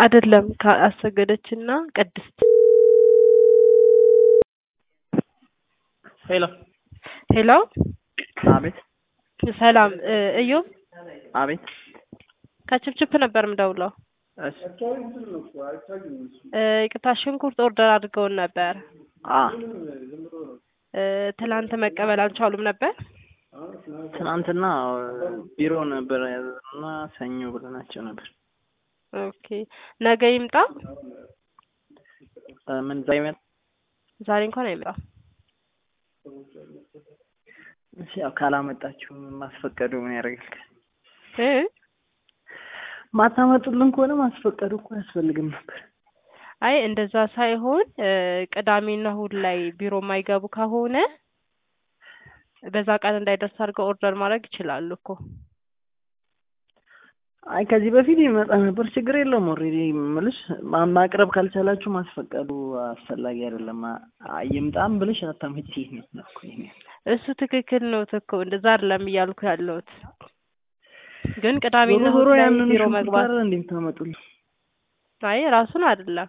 አይደለም አሰገደችና ቅድስት ሄሎ ሄሎ አቤት ሰላም እዮብ አቤት ከችፕችፕ ነበር የምደውለው እሺ ይቅርታ ሽንኩርት ኦርደር አድርገውን ነበር አ ትላንት መቀበል አልቻሉም ነበር ትናንትና ቢሮ ነበር ያዘዝነውና ሰኞ ብለናቸው ነበር ኦኬ ነገ ይምጣ ምን ዛሬ ይመጣ ዛሬ እንኳን አይመጣም እሺ ያው ካላመጣችሁ ማስፈቀዱ ምን ያደርጋል እ ማታመጡልን ከሆነ ማስፈቀዱ እኮ አያስፈልግም ነበር አይ እንደዛ ሳይሆን ቅዳሜና እሑድ ላይ ቢሮ የማይገቡ ከሆነ በዛ ቀን እንዳይደርስ አድርገው ኦርደር ማድረግ ይችላሉ እኮ አይ ከዚህ በፊት ይመጣ ነበር ችግር የለውም ኦልሬዲ ምልሽ ማቅረብ ካልቻላችሁ ማስፈቀዱ አስፈላጊ አይደለም ይምጣም ብልሽ አታመጪ ነው እሱ ትክክል ነው እኮ እንደዛ አይደለም እያልኩ ያለሁት ግን ቅዳሜና ዞሮ እሑድ ላይ ያንን ቢሮ መግባት ሽንኩርት እንዴት ታመጡልን አይ ራሱን አይደለም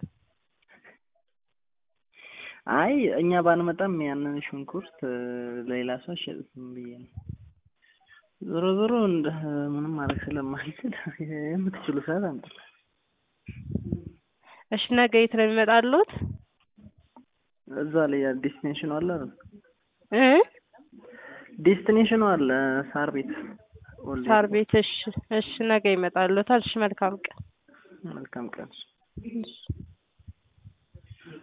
አይ እኛ ባንመጣም ያንን ሽንኩርት ለሌላ ሰው አሸጥም ብዬ ነው ዞሮ ዞሮ እንደ ምንም ማድረግ ስለማልችል የምትችሉ ሰዓት አምጡ እሺ ነገ የት ነው የሚመጣሉት እዛ ላይ ዴስቲኔሽኑ አለ አይደል? እ ዴስቲኔሽኑ አለ ሳር ቤት ኦልድ ሳር ቤት እሺ እሺ ነገ ይመጣሉታል እሺ መልካም ቀን መልካም ቀን እሺ